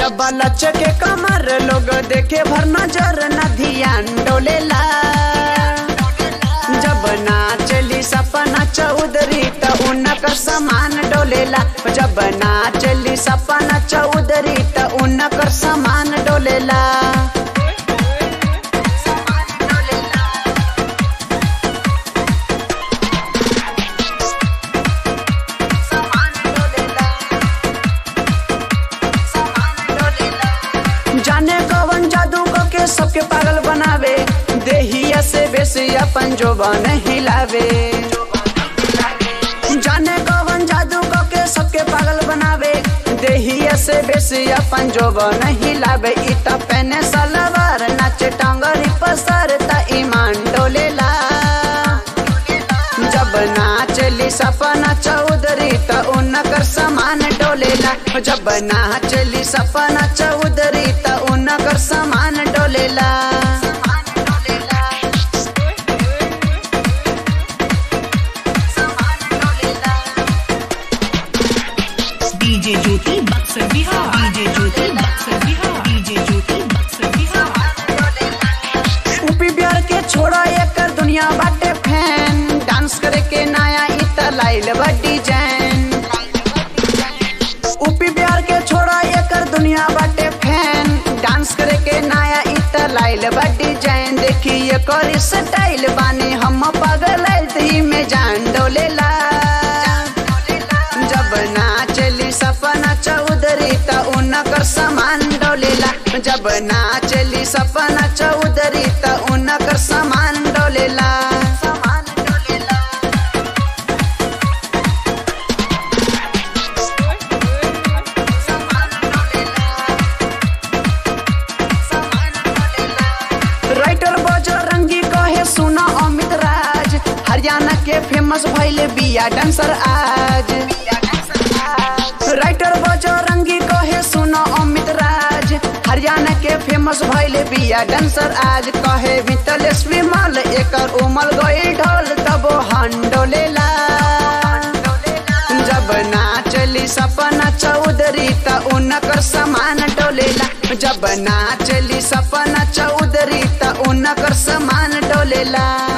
जब लच के कमर लोग देखे भर नजर न ध्यान डोलेला जब नाचली सपना चौधरी त उनकर समान डोलेला जब नाचली सपना चौधरी त उनकर समान डोलेला जाने कवन जादू क के सबके पागल बनावे देहिया से बेसी अपन जोबन हिलावे जाने कवन जादू क के सबके पागल बनावे देहिया से बेसी अपन जोबन हिलावे इ त पहने सलवार नाचे टांगरी पसर त ईमान डोलेला जब नाचली सपना चौधरी त उनकर समान डोलेला जब नाचली सपना चौधरी त उनकर समान डोलेला DJ Jyoti Buxar Bihar DJ Jyoti Buxar Bihar DJ Jyoti Buxar Bihar UP Bihar के छोड़ा एकर दुनिया बाटे फैन डांस करे के नया इ त लाइल बा डिजाइन यूपी बिहार के छोड़ा एकर दुनिया बाटे फैन डांस करे के नया इ त लाइल बा डिजाइन देखी एकर स्टाइल बानी हम पागल ही में जान डोलेला जब नाचली सपना चौधरी त उनकर समान डोलेला जब नाचली सपना चौधरी त उनकर समान डोलेला समान डोलेला राइटर बजरंगी कहे सुना अमित राज हरियाणा के फेमस भैले बिया डांसर आज राइटर बजरंगी कहे सुना अमित राज हरियाणा के फेमस भैले बिया डांसर आज कहे वितलेश विमल एकर उमल गई ढोल तब हंडोलेला जब नाचली सपना चौधरी त उनकर समान डोलेला जब नाचली सपना चौधरी त उनकर समान डोलेला